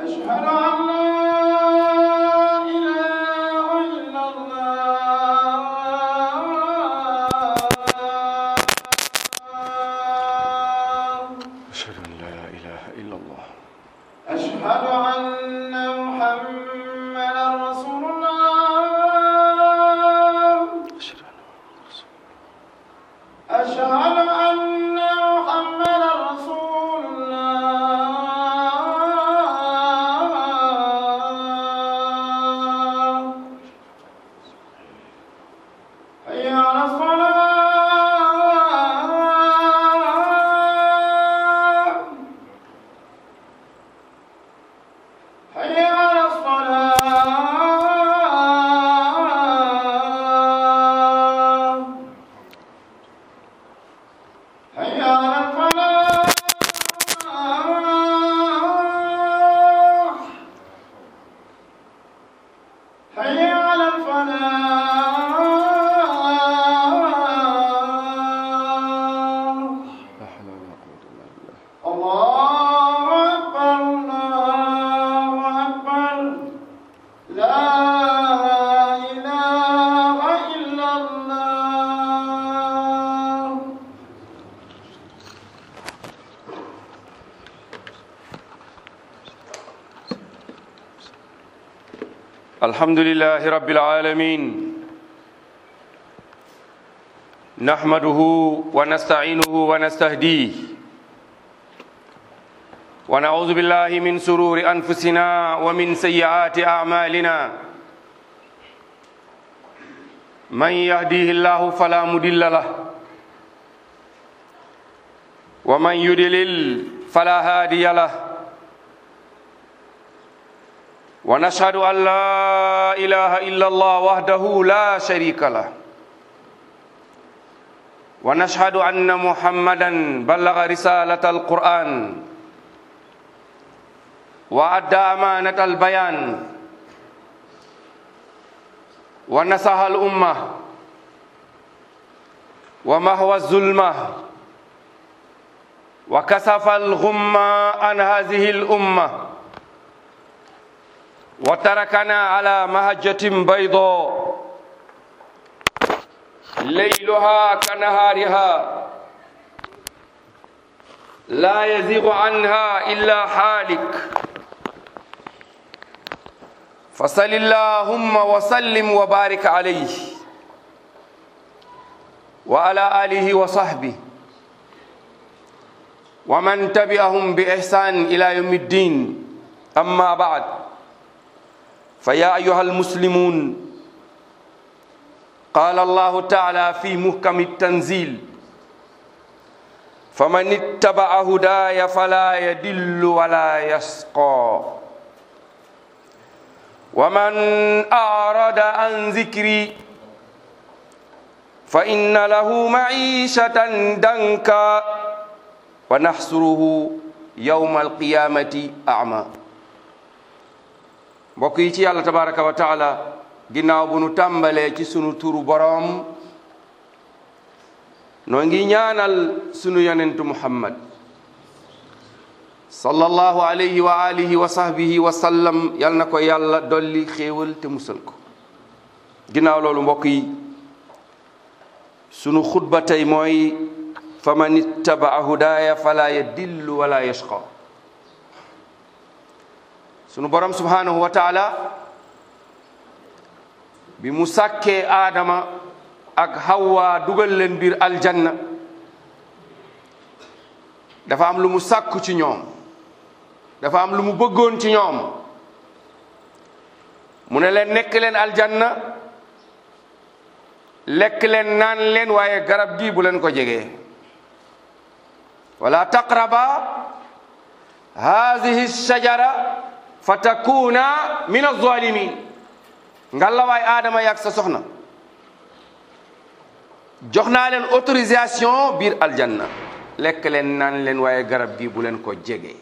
أشهد أن لا إله إلا الله أشهد أن لا إله إلا الله أشهد أن محمدا رسول الله أشهد أن رسول أشهد أن محمدا رسول الله حي على الصلاة حي على الصلاة حي على الفلاح حي على الفلاح لا حول ولا قوة إلا بالله الله أكبر الله أكبر لا إله إلا الله الحمد لله رب العالمين نحمده ونستعينه ونستهديه ونعوذ بالله من سرور أنفسنا ومن سيئات أعمالنا من يهديه الله فلا مضل له ومن يضلل فلا هادي له ونشهد أن لا إله إلا الله وحده لا شريك له ونشهد أن محمدا بلغ رسالة القرآن وأدى أمانة البيان ونصح الأمة ومهوى الظلمة وكسف الغمة عن هذه الأمة وتركنا على مهجة بيضاء ليلها كنهارها لا يزيغ عنها إلا حالك فصل اللهم وسلم وبارك عليه وعلى آله وصحبه ومن تبعهم بإحسان إلى يوم الدين أما بعد فيا أيها المسلمون قال الله تعالى في محكم التنزيل فمن اتبع هداي فلا يدل ولا يشقى ومن أعرض عن ذكري فإن له معيشة دنكا ونحصره يوم القيامة أعمى mbokk yi ci yàlla tabaraka wa taala ginnaaw bu nu tàmbalee ci sunu turu boroom noo ngi ñaanal sunu yonentu muhammad sallallahu alayhi wa alihi wa sahbihi wa sallam yal na ko yàlla dolli xéewal te musal ko ginnaaw loolu mbokk yi sunu xutba tey mooy fa man ittabaa hudaaya fala yadillu wala yashqa sunu borom subhanahu wa taala bi mu sàkkee aadama ak hawa dugal leen biir aljanna dafa am lu mu sàkku ci ñoom dafa am lu mu bëggoon ci ñoom mu ne leen nekk leen aljanna lekk leen naan leen waaye garab gi bu leen ko jegee wala taqraba hadihi shajara fa takuna min alzalimin ngalla waay aadama yaag sa soxna jox naa leen autorisation biir aljanna lekk leen naan leen waaye garab gi bu leen ko jege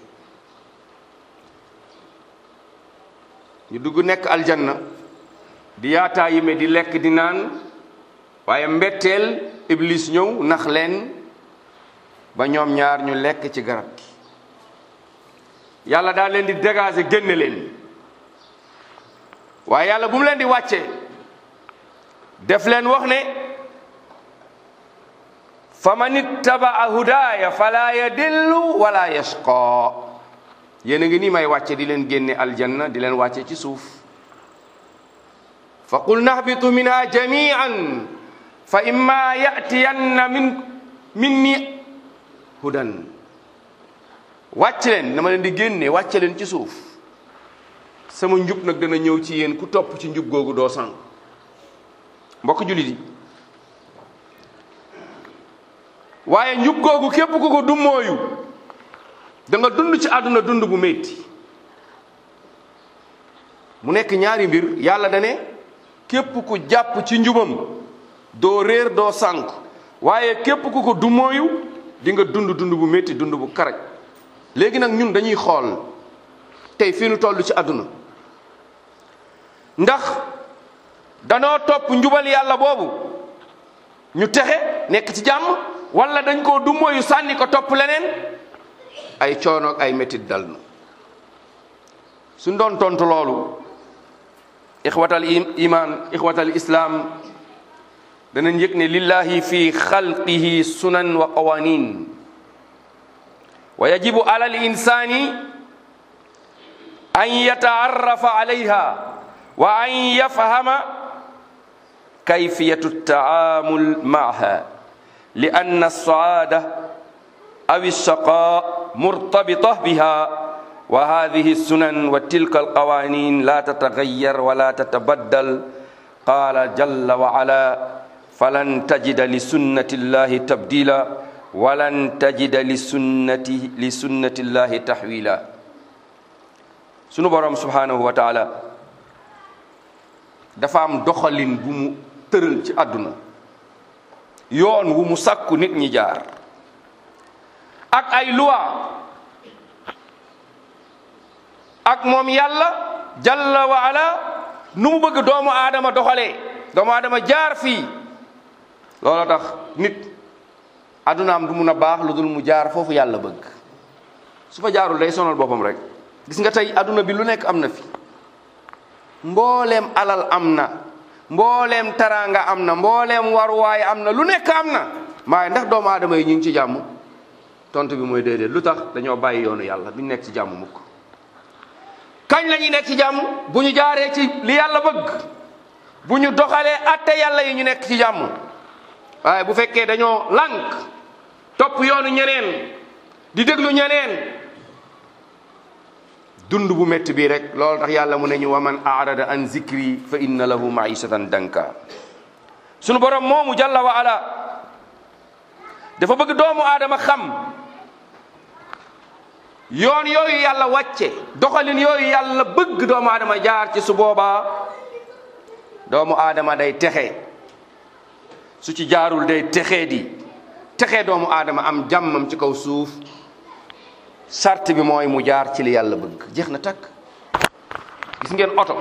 ñu dugg nekk aljanna di yaataa yime di lekk di naan waaye mbetteel iblis ñëw nax leen ba ñoom ñaar ñu lekk ci garab gi yàlla daal leen di dégager génne leen waaye yàlla bu mu leen di wàccee def leen wax ne fa man ittabaa hudaaya fala yadillu wala yashqa yéen a ngi nii may wàcce di leen génne aljanna di leen wàcce ci suuf fa qul nahbitu minha jamian fa imma yatiyanna min minni hudan wàcc leen dama leen di génne wàcce leen ci suuf sama njub nag dana ñëw ci yéen ku topp ci njub googu doo sànq mbokk jullit yi waaye njub googu képp ku ko dummooyu da nga dund ci àdduna dund bu métti mu nekk ñaari mbir yàlla dane képp ku jàpp ci njubam doo réer doo sànq waaye képp ku ko dummooyu di nga dund dund bu métti dund bu karaj léegi nag ñun dañuy xool tey fii nu toll ci àdduna ndax danoo topp njubal yàlla boobu ñu texe nekk ci jàmm wala dañ koo dummóoyu sànni ko topp leneen ay coono ak ay métit dal na suñ doon tontu loolu ixwatal iman ixwatal islam danañ yëg ne lillahi fi xalqihi sunan wa qawanin wa yajibu ala al insani an yataarrafa alayha wa an yafhama kayfiyatu taamul maaha li anna alsaada aw alshaqa murtabita biha wa hadihi alsunan wa tilka alqawanin la tatagayyar wala tatabaddal qala jalla wa ala falan tajida li sunnati llahi tabdila walan tajida li sunnati li sunnati llahi tahwila sunu borom subhanahu wa taala dafa am doxalin bu mu tëral ci àdduna yoon wu mu sàkku nit ñi jaar ak ay loi ak moom yàlla jalla wa ala nu mu bëgg doomu aadama doxalee doomu aadama jaar fii loolu tax nit addunaam du mun a baax lu dul mu jaar foofu yàlla bëgg su fa jaarul day sonal boppam rek gis nga tey adduna bi lu nekk am na fi mbooleem alal am na mbooleem taraanga am na mbooleem waruwaay am na lu nekk am na waaye ndax doomu aadama yi ñu ngi ci jàmm tontu bi mooy déedéet lu tax dañoo bàyyi yoonu yàlla duñ nekk ci jàmm mukk kañ la ñuy nekk ci jàmm bu ñu jaaree ci li yàlla bëgg bu ñu doxalee atte yàlla yi ñu nekk ci jàmm waaye bu fekkee dañoo lànk topp yoonu ñeneen di déglu ñeneen dund bu métti bii rek loolu tax yàlla mu ne ñu wa man arada an zikri fa inna lahu maishatan danka sunu borom moomu jalla wa ala dafa bëgg doomu aadama xam yoon yooyu yàlla wàcce doxalin yooyu yàlla bëgg doomu aadama jaar ci su boobaa doomu aadama day texe su ci jaarul day texee di texee doomu aadama am jàmmam ci kaw suuf sart bi mooy mu jaar ci li yàlla bëgg jeex na takk gis ngeen oto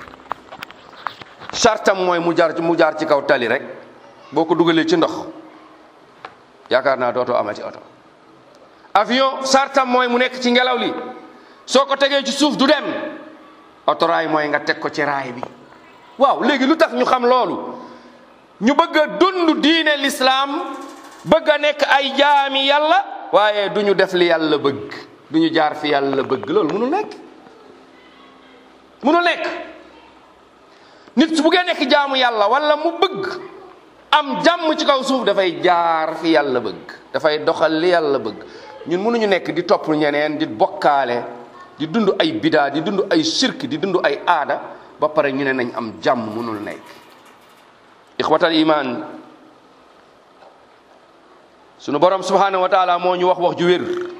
sartam mooy mu jaar mu jaar ci kaw tali rek boo ko dugalee ci ndox yaakaar naa dootoo amati oto avion sartam mooy mu nekk ci ngelaw li soo ko tegee ci suuf du dem otoraay mooy nga teg ko ci raay bi waaw léegi lu tax ñu xam loolu ñu bëgg a dund diine lislaam bëgg a nekk ay jaami yàlla waaye du ñu def li yàlla bëgg du ñu jaar fi yàlla bëgg loolu mënul nekk mënul nekk nit su buggee nekk jaamu yàlla wala mu bëgg am jàmm ci kaw suuf dafay jaar fi yàlla bëgg dafay doxal li yàlla bëgg ñun mënuñu nekk di topp ñeneen di bokkaale di dund ay bidaa di dund ay sirk di dund ay aada ba pare ñu ne nañ am jàmm mënul nekk ixwatal iman sunu borom subhanahu wa taala moo ñu wax wax ju wér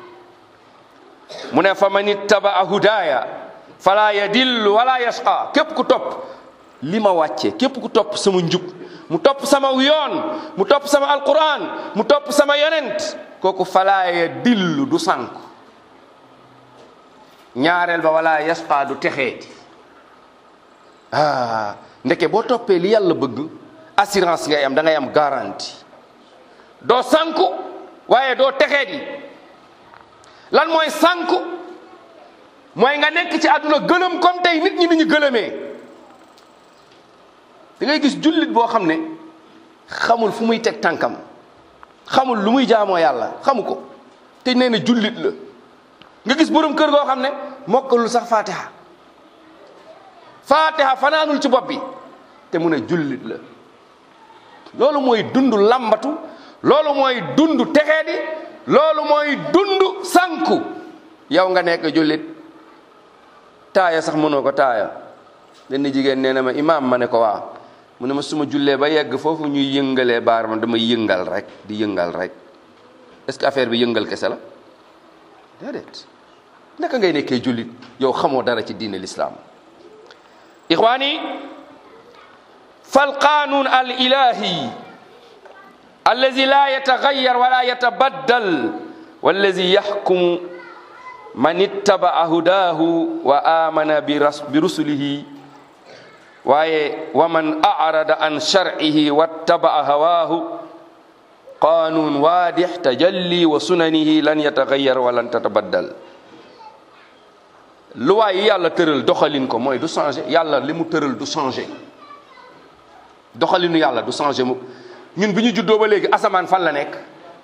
mu ne fa man ittabaa hudaaya fala yadillu wala yasqa képp ku topp li ma wàcce képp ku topp sama njub mu topp sama yoon mu topp sama alquran mu topp sama yonent kooku fala yadillu du sànku ñaareel ba wala yasqa du texeeti ah ndeke boo toppee li yàlla bëgg assurance ngay am da ngay am garantie doo sànku waaye doo texeet yi lan mooy sànku mooy nga nekk ci àdduna gëlëm comme tey nit ñi ni ñu gëlëmee da ngay gis jullit boo xam ne xamul fu muy teg tànkam xamul lu muy jaamoo yàlla xamu ko te nee na jullit la nga gis borom kër goo xam ne mokkalul sax fatiha fatiha fanaanul ci bopp bi te mu ne jullit la loolu mooy dund lambatu loolu mooy dund texeedi loolu mooy dund sanku yow nga nekk jullit taaya sax mënoo ko taaya benn jigéen nee na ma imaam ma ne ko waa mu ne ma suma jullee ba yegg foofu ñuy yëngalee baar ma dama yëngal rek di yëngal rek est-ce que affaire bi yëngal kese la déedéet naka ngay nekkee jullit yow xamoo dara ci diine l'islam ixwaani fal qanun al ilahi allazi la yatagayyar wala yatabaddal wallazi yaxkumu man ittabaa hudahu wa amana bi rusulihi waaye wa man arada an shar'ihi wattabaa hawaahu qanun waadix tajalli wa sunanihi lan yatagayyar wa lan tatabaddal luwaay yi yàlla tëral doxalin ko mooy du changé yàlla li mu tëral du changé doxalinu yàlla du changé mu ñun bi ñu juddoo ba léegi asamaan fan la nekk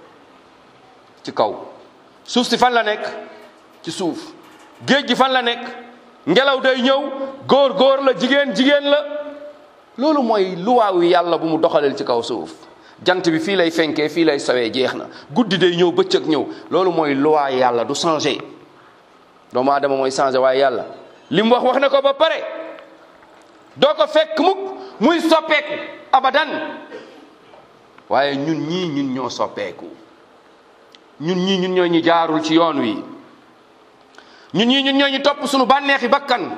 ci kaw suuf si fan la nekk ci suuf géej gi fan la nekk ngelaw day ñëw góor góor la jigéen jigéen la loolu mooy luwaawu yàlla bu mu doxaleel ci kaw suuf jant bi fii lay fenkee fii lay sawee jeex na guddi day ñëw bëccëg ñëw loolu mooy luwaa yàlla du changé doomu aadama mooy changé waaye yàlla li mu wax wax na ko ba pare doo ko fekk mukk muy soppeeku abadan waaye ñun ñii ñun ñoo soppeeku ñun ñii ñun ñoo ñu jaarul ci yoon wi ñun ñii ñun ñoo ñu topp suñu bànneexi bakkan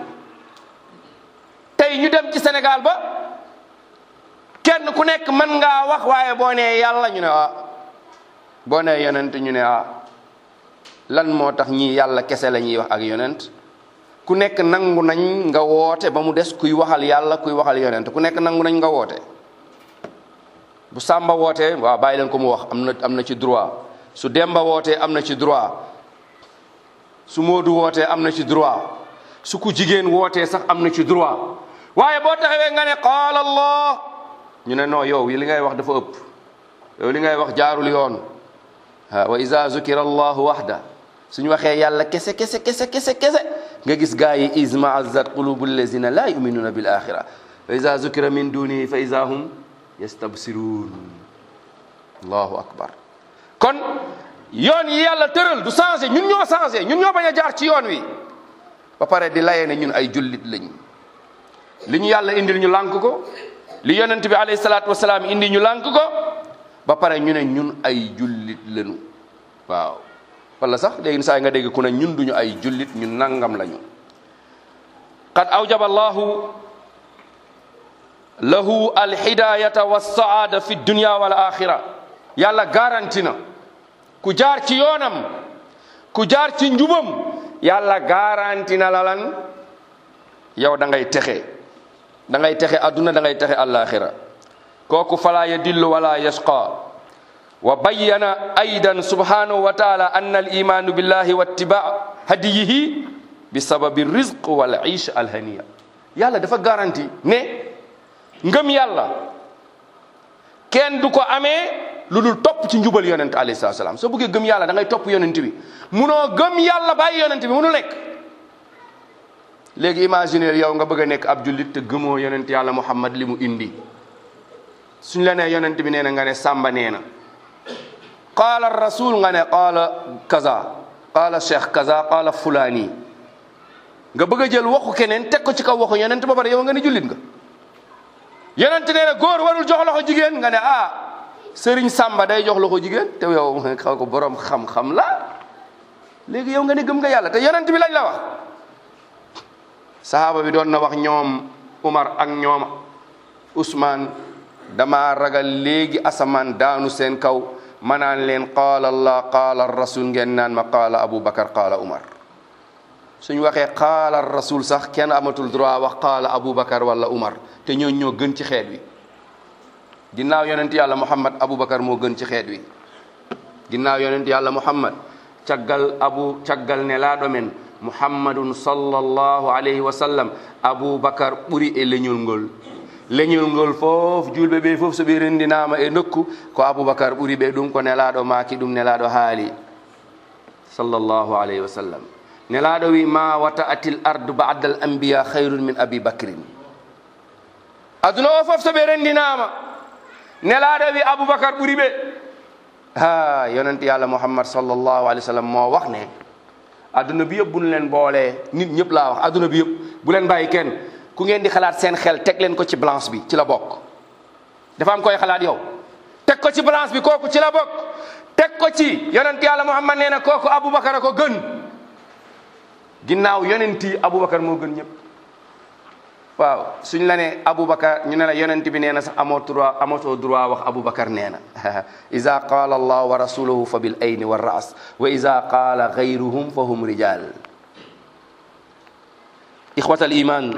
tey ñu dem ci Sénégal ba kenn ku nekk mën ngaa wax waaye boo nee yàlla ñu ne ah boo nee yonent ñu ne ah lan moo tax ñii yàlla kese la ñuy wax ak yonent ku nekk nangu nañ nga woote ba mu des kuy waxal yàlla kuy waxal yonent ku nekk nangu nañ nga woote bu Samba wootee waaw bàyyi leen ko mu wax am na am na ci droit su Demba wootee am na ci droit su Moodu wootee am na ci droit su ku jigéen wootee sax am na ci droit waaye boo taxawee nga ne qaala Allah ñu ne non yow li ngay wax dafa ëpp yow li ngay wax jaarul yoon wa iza zukira allahu waxda suñu waxee yàlla kese kese kese kese kese nga gis gaa yi izmaazat qulubu allazina la yuminuna bil axira wa iza zukira min dunihi fa iza hum yastabsiruun allahu akbar kon yoon yi yàlla tëral du changé ñun ñoo changé ñun ñoo bañ a jaar ci yoon wi ba pare di layee ne ñun ay jullit lañ li ñu yàlla indil ñu lànk ko li yonent bi alayhi salaatu wasalaam indi ñu lànk ko ba pare ñu ne ñun ay jullit lañu waaw wala sax léegi saa yi nga dégg ku ne ñun duñu ay jullit ñun nangam lañu qad awjaba allahu lahu alhidayata wassaada fi dunya wal axira yàlla garanti na ku jaar ci yoonam ku jaar ci njubam yàlla garanti na la lan yow da ngay texe da ngay texe adduna da ngay texe alaxira kooku fala yadillu wala yashqa wa bayyana aydan subhanahu wa taala anna al imanu billahi wa ittiba hadiyihi bi sababi rizq wal ish al haniya yàlla dafa garanti ne ngëm yàlla kenn du ko amee lu dul topp ci njubal yonent alayhi salatu salaam soo bëggee gëm yàlla da ngay topp yonent bi munoo gëm yàlla bàyyi yonent bi munu nekk léegi imaginer yow nga bëgg a nekk ab jullit te gëmoo yonent yàlla muhammad li mu indi suñ la nee yonent bi nee na nga ne sàmba nee na qaala rasul nga ne qaala kaza qaala cheikh kaza qaala fulani nga bëgg a jël waxu keneen teg ko ci kaw waxu yonent ba pare yow nga ne jullit nga yonent nee na góor warul jox loxo jigéen nga ne ah sëriñ sàmba day jox loxo jigéen te yow xaw ko borom xam-xam la léegi yow nga ne gëm nga yàlla te yonent bi lañ la wax sahaaba bi doon na wax ñoom Umar ak ñoom Ousmane dama ragal léegi asamaan daanu seen kaw ma naan leen qaala allah qaala rasul ngeen naan ma qaala Abu Bakar qaala Umar suñu waxee qaala rasul sax kenn amatul droit wax qaala Abu Bakar wala Umar te ñoo ñoo gën ci xeet wi ginnaaw yonent yàlla Muhammad Abu Bakar moo gën ci xeet wi ginnaaw yonent yàlla Muhammad caggal abu caggal ne laaɗo men muhammadun sallallahu alayhi wa sallam aboubacar ɓuri e leñol ngol leñol ngol fof julɓe ɓe fof so ɓe rendinama e nokku ko aboubacar ɓuri ɓe ɗum ko nelaɗo maaki ɗum nelaɗo haali sallallahu alayhi wa sallam nelaɗo wi ma wata atil ardu bada al anbiya hayrun min abi bacrin aduna o fof so ɓe rendinama nelaɗo wi aboubacar ɓuri ɓe ha yonent yàlla muhammad sallallahu alayhi wa sallam moo wax ne adduna bi yëpp bu ñu leen boolee nit ñëpp laa wax adduna bi yëpp bu leen bàyyi kenn ku ngeen di xalaat seen xel teg leen ko ci balance bi ci la bokk dafa am koy xalaat yow teg ko ci balance bi kooku ci la bokk teg ko ci yonent yàlla muhammad nee na kooku aboubacar a ko gën ginnaaw yonent yi aboubacar moo gën ñëpp waaw suñ la ne aboubacar ñu ne la yonent bi nee na sax amoo droit amatoo droit wax aboubacar nee na ida qala allah wa rasuluhu fa bil ayni wa ras wa ida qala gayruhum fa hum rijal ixwat al iman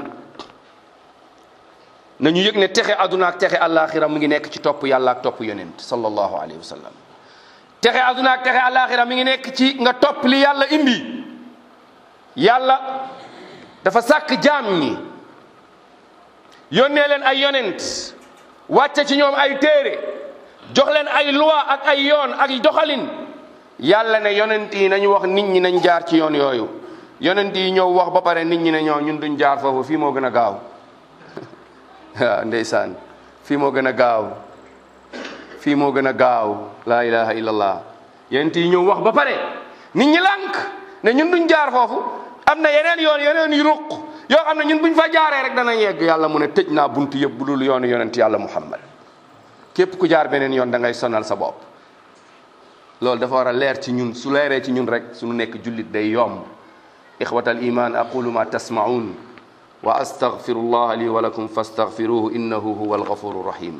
nañu yëg ne texe aduna ak texe alaxira mu ngi nekk ci topp yàlla ak topp yonent sallallahu alayhi wa sallam texe aduna ak texe alaxira mi ngi nekk ci nga topp li yàlla indi yàlla dafa sàkk jaam ñi yónnee leen ay yonent wàcce ci ñoom ay téere jox leen ay loi ak ay yoon ak doxalin yàlla ne yonent yi nañu wax nit ñi nañ jaar ci yoon yooyu yonent yi ñëw wax ba pare nit ñi ne ñoo ñun duñ jaar foofu fii moo gën a gaaw waaw ndeysaan fii moo gën a gaaw fii moo gën a gaaw laa ilaha illallah yonent yi ñëw wax ba pare nit ñi lànk ne ñun duñ jaar foofu am na yeneen yoon yeneen yu ruq yoo xam ne ñun buñ fa jaaree rek dana yegg yàlla mu ne tëj naa buntu yëpp bu dul yoonu yonent yàlla muhammad képp ku jaar beneen yoon da ngay sonal sa bopp loolu dafa war a leer ci ñun su leeree ci ñun rek suñu nekk jullit day yomb ixwat al iman aqulu ma tasmaun wa astaghfirullah li wa lakum fastaghfiruhu innahu huwa alghafuru rahim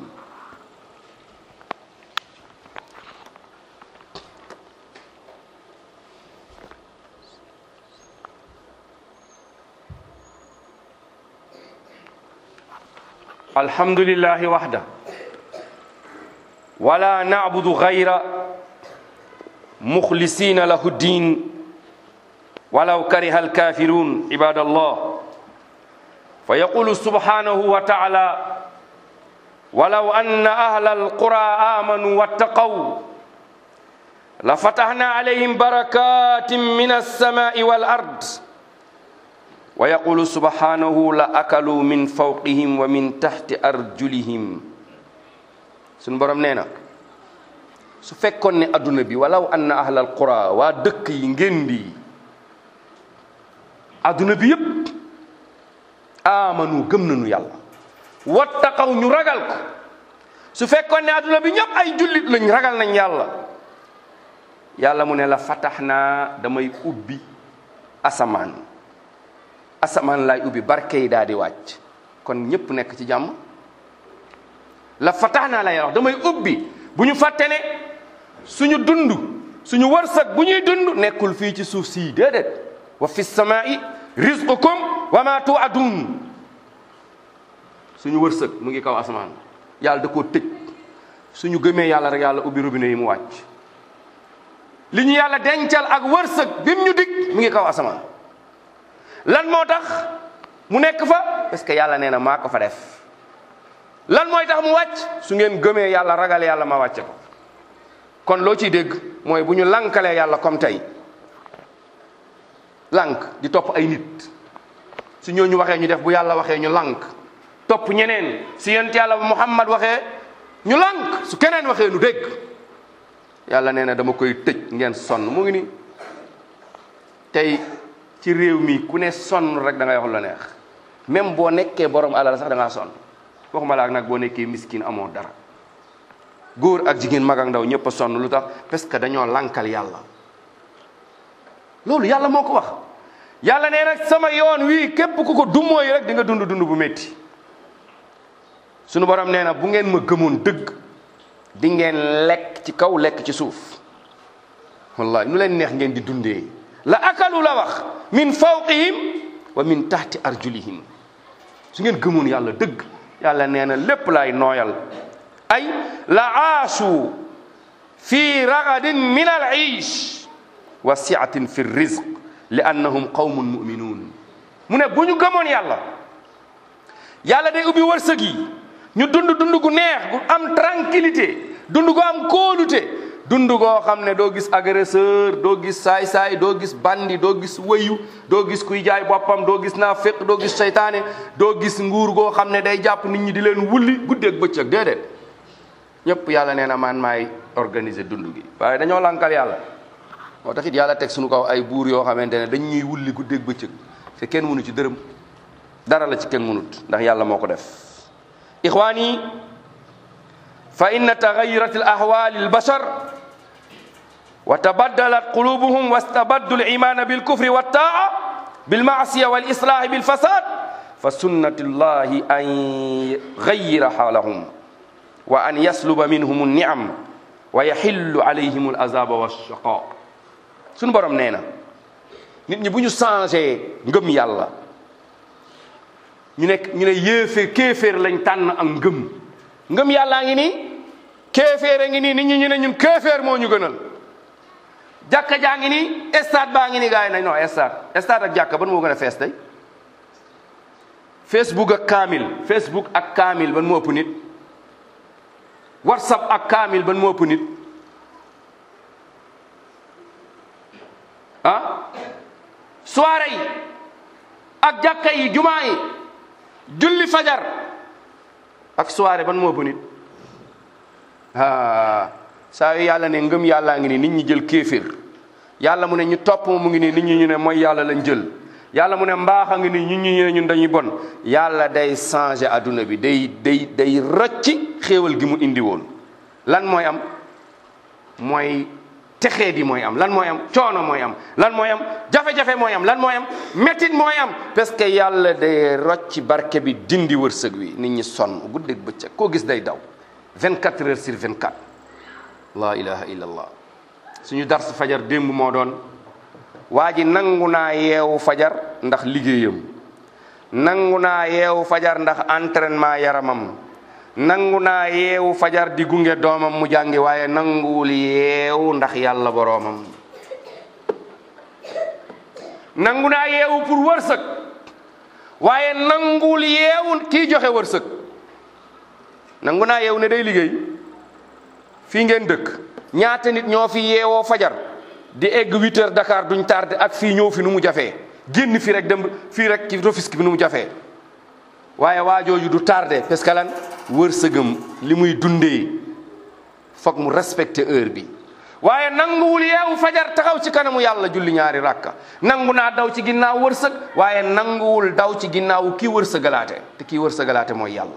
الحمد لله وحده ولا نعبد غير مخلصين له الدين ولو كره الكافرون عباد الله فيقول سبحانه وتعالى ولو أن أهل القرى آمنوا واتقوا لفتحنا عليهم بركات من السماء والأرض ويقول سبحانه لأكلوا من فوقهم ومن تحت أرجلهم سن borom nee na su fekkoon ne adduna bi walaw anna ahlal qura waa dëkk yi ngeen di adduna bi yépp amanu gëm nañu yàlla wattaqaw ñu ragal ko su fekkoon ne adduna bi ñëpp ay jullit lañ ragal nañ yàlla yàlla mu ne la fatax naa damay ubbi asamaan asamaan laay ubbi barke yi daal di wàcc kon ñëpp nekk ci jàmm la fatax naa lay wax damay ubbi bu ñu fàtte ne suñu dund suñu wërsëg bu ñuy dund nekkul fii ci suuf sii déedéet wa fi samaa'i rizqukum wa ma tu'adun suñu wërsëg mu ngi kaw asamaan yàlla da koo tëj suñu gëmee yàlla rek yàlla ubbi robinet yi mu wàcc li ñu yàlla dencal ak wërsëg bim ñu dig mu ngi kaw asamaan lan moo tax mu nekk fa parce que yàlla nee na maa ko fa def lan mooy tax mu wàcc su ngeen gëmee yàlla ragal yàlla ma wàcce ko kon loo ciy dégg mooy bu ñu lankalee yàlla comme tey lank di topp ay nit su ñooñu waxee ñu def bu yàlla waxee ñu lank topp ñeneen si yent yàlla muhammad waxee ñu lank su keneen waxee nu dégg yàlla nee na dama koy tëj ngeen sonn mu ngi ni tey ci réew mi ku ne sonn rek da ngay wax la neex même boo nekkee borom alal sax da ngaa sonn waxuma la ak nag boo nekkee miskin amoo dara góor ak jigéen mag ak ndaw ñëpp a sonn lu tax parce que dañoo lankal yàlla loolu yàlla moo ko wax yàlla nee nag sama yoon wii képp ku ko dummóoyi rek di nga dund dund bu métti sunu borom nee na bu ngeen ma gëmoon dëgg di ngeen lekk ci kaw lekk ci suuf wallahi nu leen neex ngeen di dundee la akalu la wax min fawqihim wa min tahti arjulihim su ngeen gëmoon yàlla dëgg yàlla nee na lépp laay nooyal ay la aasu fi ragadin min al iish wa siatin fi rizq li annahum qawmun muminuun mu ne bu ñu gëmoon yàlla yàlla day ubbi wërsëg yi ñu dund dund gu neex gu am tranquillité dund gu am kóolute dund goo xam ne doo gis agresseur doo gis saay-saay doo gis bandi doo gis wëyu doo gis kuy jaay boppam doo gis naa féq doo gis seytaane doo gis nguur goo xam ne day jàpp nit ñi di leen wulli guddeeg bëccëg déedéet ñëpp yàlla nee na man maay organiser dund gi waaye dañoo lankal yàlla moo tax it yàlla teg suñu kaw ay buur yoo xamante ne dañ ñuy wulli guddeeg bëccëg te kenn mënu ci dërëm dara la ci kenn mënut ndax yàlla moo ko def ixwaani fa inna tagayurat al ahwali al bashar wa tabaddalat qulubuhum wastabaddu al imana bil kufri wa taa bil maasiya wal islahi bil fasad fa sunnatu llahi an gayira xaalahum wa an yasluba minhum an niam wa yaxillu alayhim al azaba wa shaqa suñu borom nee na nit ñi bu ñu changé ngëm yàlla ñu nekk ñu ne yéeféer kéeféer lañ tànn ak ngëm ngëm yàllaa ngi nii kéeféer a ngi nii nit ñi ñu ne ñun kéeféer moo ñu gënal jàkka jaa ngi nii stade baa ngi nii gars yi nañ non stade stade ak jàkka ban moo gën a fees tey facebook ak kaamil facebook ak kaamil ban moo ëpp nit whatsapp ak kaamil ban moo ëpp nit ah soirée yi ak jàkka yi jumaa yi julli fajar ak soirée ban moo ëpp nit ah saa yu yàlla ne ngëm yàllaa ngi nii nit ñi jël kéefir yàlla mu ne ñu topp mu ngi nii nit ñi ñu ne mooy yàlla lañ jël yàlla mu ne mbaax a ngi nii ñun ñu ne ñun dañuy bon yàlla day changer adduna bi day day day rocci xéewal gi mu indi woon lan mooy am mooy texee di mooy am lan mooy am coono mooy am lan mooy am jafe-jafe mooy am lan mooy am métit mooy am parce que yàlla day rocci barke bi dindi wërsëg wi nit ñi sonn guddeeg bëccëg koo gis day daw 24 heures sur 24 la ilaha illallah suñu dars fajar démb moo doon waa ji nangu naa yeewu fajar ndax liggéeyam nangu naa yeewu fajar ndax entraînement yaramam nangu naa yeewu fajar di gunge doomam mu jàngi waaye nanguwul yeewu ndax yàlla boroomam nangu naa yeewu pour wërsëg waaye nanguwul yeewu kii joxe wërsëg nangu naa yeewu ne day liggéey fii ngeen dëkk ñaata nit ñoo fi yeewoo fajar di egg 8 heures Dakar duñ tardé ak fii ñëw fi nu mu jafee génn fi rek dem fii rek ci Rufisque bi nu mu jafee waaye waajooju du tardé parce que lan wërsëgam li muy dundee foog mu respecté heure bi waaye nanguwul yeewu fajar taxaw ci kanamu yàlla julli ñaari rakka nangu naa daw ci ginnaaw wërsëg waaye nanguwul daw ci ginnaaw kii wërsëgalaate te kii wërsëgalaate mooy yàlla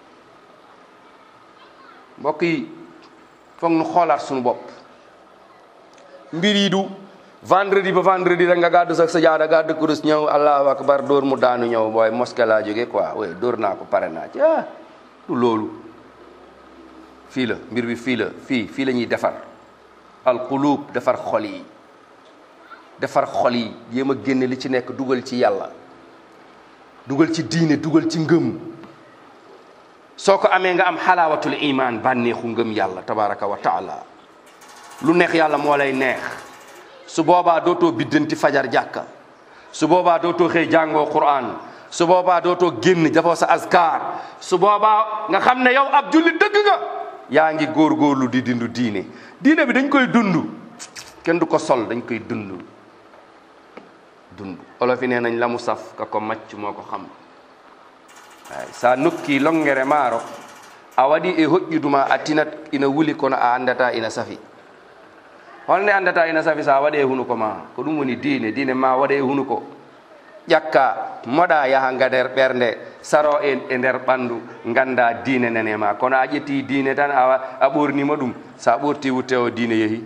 mbokk yi foog nu xoolaat suñu bopp mbir yi du vendredi ba vendredi rek nga gàddu sax sa jaada gàddu kurus ñëw allahu akbar dóor mu daanu ñëw booy mosquée laa jóge quoi oui dóor naa ko pare naa ci ah du loolu fii la mbir bi fii la fii fii la ñuy defar alqulub defar xol yi defar xol yi jéem a génne li ci nekk dugal ci yàlla dugal ci diine dugal ci ngëm soo ko amee nga am xalaawatul iman bànneexu ngëm yàlla tabaraka wa taala lu neex yàlla moo lay neex su boobaa dootoo biddanti fajar jàkka su boobaa dootoo xëy jàngoo quran su boobaa dootoo génn dafoo sa askar su boobaa nga xam ne yow ab julli dëgg nga yaa ngi góorgóorlu di dindu diine diine bi dañ koy dund kenn du ko sol dañ koy dund dund olof yi nee nañ la mu saf ka ko macc moo ko xam ay sa nokki longere maaro a waɗi e hoƴƴuduma a tinat ina wuli kono a andata ina safi holne andata ina safi sa waɗe hunuko ma ko ɗum woni diine diine ma waɗe hunuko ƴakka moɗa yaha nga nder ɓernde saro e e nder ɓandu ganda diine nene ma kono a ƴetti diine tan a a ɓornima ɗum sa ɓorti wutte o diine yeehi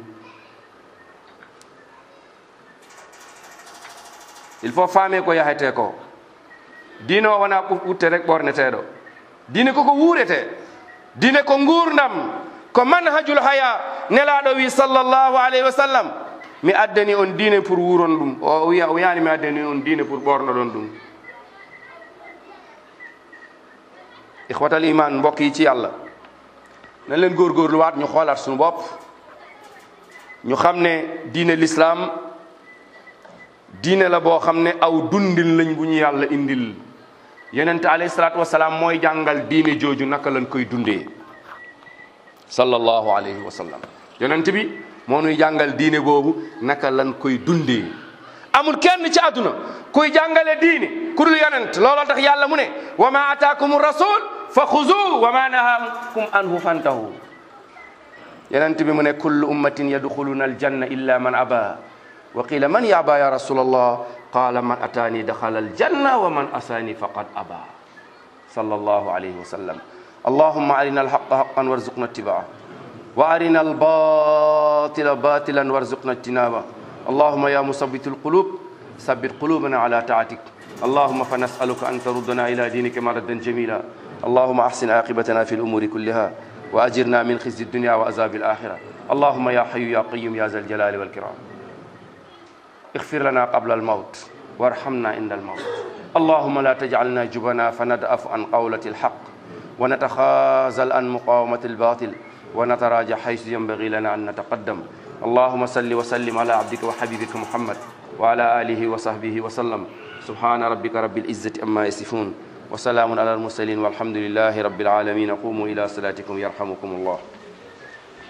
il faut faame ko yahete ko diine o wona wutte rek ɓorneteɗo diine koko wuurete diine ko gurdam ko manhajul haya nelaɗo wi sallllahu alayhi wa sallam mi addani on diine pour wuron ɗum o wiya o wiyani mi addani on diine pour ɓornoɗon ɗum ihwatal iman mbokk yi ci yàlla nañ leen góorgóorlu waat ñu xoolaat suñu bopp ñu xam ne diine l'islam diine la boo xam ne aw dundin lañ bu ñu yàlla indil yonente alayhi salaatu wasalaam mooy jàngal diine jooju naka lañ koy dundee sallallahu alayhi wa sallam yonent bi moo nuy jàngal diine boobu naka lañ koy dundee amul kenn ci àdduna kuy jàngale diine ku dul yonent looloo tax yàlla mu ne wa ma ataakum rasul fa xuzu wa ma nahaakum anhu fantahu yonent bi mu ne kullu ummatin yadxuluna aljanna illa man aba wa qila man yaba ya rasul allah qala man ataani daxala aljanna wa man asaani faqad aba sallallahu alayhi wa sallam allahumma arina alhaqa haqan warzuqna ittibaa wa arina albatila batilan warzuqna ijtinaba اللهم يا مثبت القلوب ثبت قلوبنا على طاعتك اللهم فنسألك أن تردنا إلى دينك مردا جميلا اللهم أحسن عاقبتنا في الأمور كلها وأجرنا من خزي الدنيا وعذاب الآخرة اللهم يا حي يا قيوم يا ذا الجلال والكرام اغفر لنا قبل الموت وارحمنا عند الموت اللهم لا تجعلنا جبنا فندأف عن قولة الحق ونتخاذل عن مقاومة الباطل ونتراجع حيث ينبغي لنا أن نتقدم اللهم صل وسلم على عبدك وحبيبك محمد وعلى آله وصحبه وسلم سبحان ربك رب العزة أما يصفون وسلام على المرسلين والحمد لله رب العالمين قوموا إلى صلاتكم يرحمكم الله